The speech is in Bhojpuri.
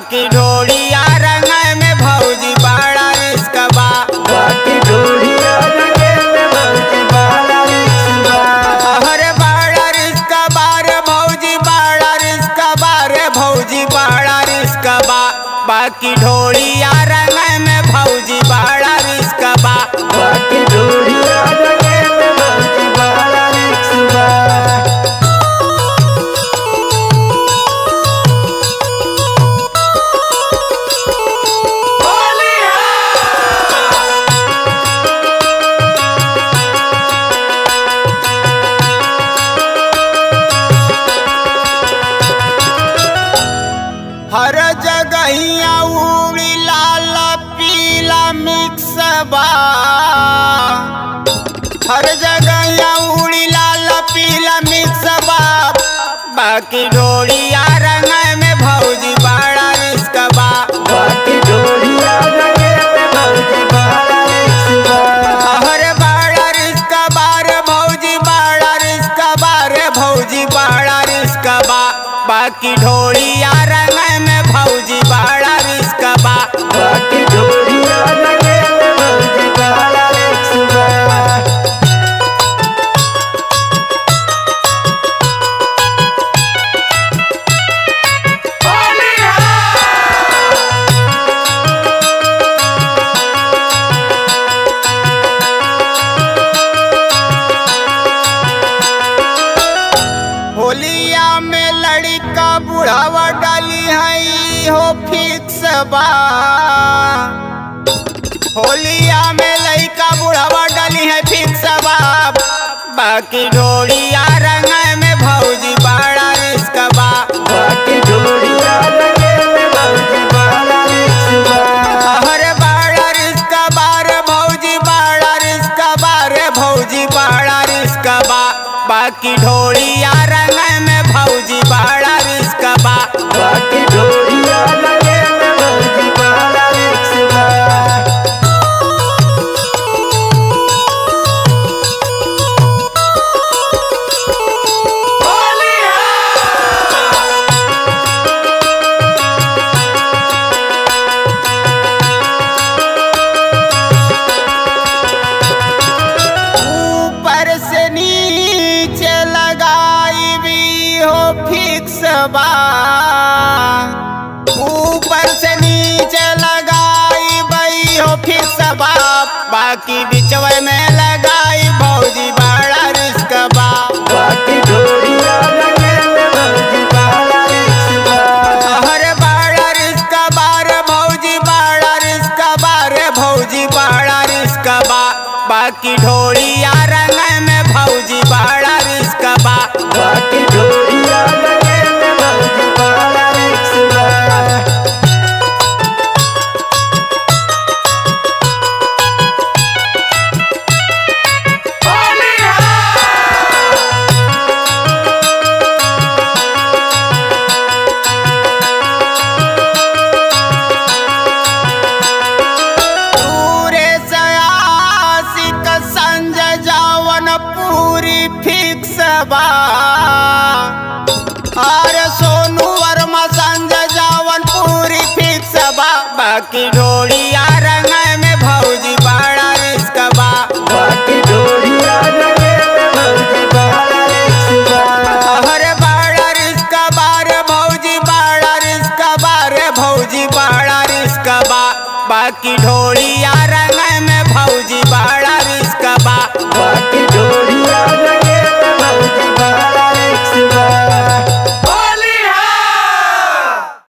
बाकी ढोड़िया रंग में भौजी बड़ा रिस्क बा बाकी ढोलिया रंगे में भौजी बड़ा रिस्क बा अरे बड़ा रिस्क बार भौजी बड़ा रिस्क बार भौजी बड़ा रिस्क बा बाकी ढोड़िया रंग में भौजी बड़ा रिस्क बा बाकी ढोलिया रंगे में भौजी बड़ा रिस्क बा हर जगहिया उड़ी लाल पीला मिक्स बा हर जगहिया उड़ी लाल पीला मिक्स बा बाकी ढोड़िया रंग में भौजी बड़ा रिस्क बा बाकी ढोलिया रंगे में भौजी बड़ा रिस्क बा हर बड़ा रिस्क बार भौजी बड़ा रिस्क बार भौजी बड़ा रिस्क बा बाकी ढोड़िया रंग में भौजी बड़ा रिस्क बा बाकी ढोलिया रंगे में भौजी बड़ा रिस्क बा होलिया में लड़का बुढ़ावा डाली है हो फिक्स बा होलिया में लड़का बुढ़ावा डाली है फिक्स बा बाकी ढोड़िया रंग में भौजी बड़ा रिस्क बा बाकी ढोलिया रंगे में भौजी बड़ा रिस्क बा हर बड़ा रिस्क बार भौजी बड़ा रिस्क बार भौजी बड़ा रिस्क बा बाकी ढोड़िया रंग में भौजी बड़ा रिस्क बा बाकी ढोलिया रंगे में भौजी बड़ा रिस्क बा ऊपर से नीचे लगाई भी हो फिक्स बा ऊपर से नीचे लगाई बई हो फिक्स बा बाकी बिचवे में लगाई भौजी बड़ा रिस्क बा बाकी ढोलिया रंगे में भौजी बड़ा रिस्क बा हर बड़ा रिस्क बार भौजी बड़ा रिस्क बार भौजी बड़ा रिस्क बा बाकी ढोड़िया रंग में भौजी बड़ा रिस्क बा बाकी ढोलिया रंगे में भौजी बड़ा रिस्क बा पूरे सयासिक संजय जावन पूरी फिक्स बा अरे सोनू वर्मा संजय जावन पूरी फिक्स बा बाकी ढोड़िया रंग में भौजी बड़ा रिस्क बा बाकी ढोलिया रंगे में भौजी बड़ा रिस्क बा अरे बड़ा रिस्क बार भौजी बड़ा रिस्क बार भौजी बड़ा रिस्क बा बाकी ढोड़िया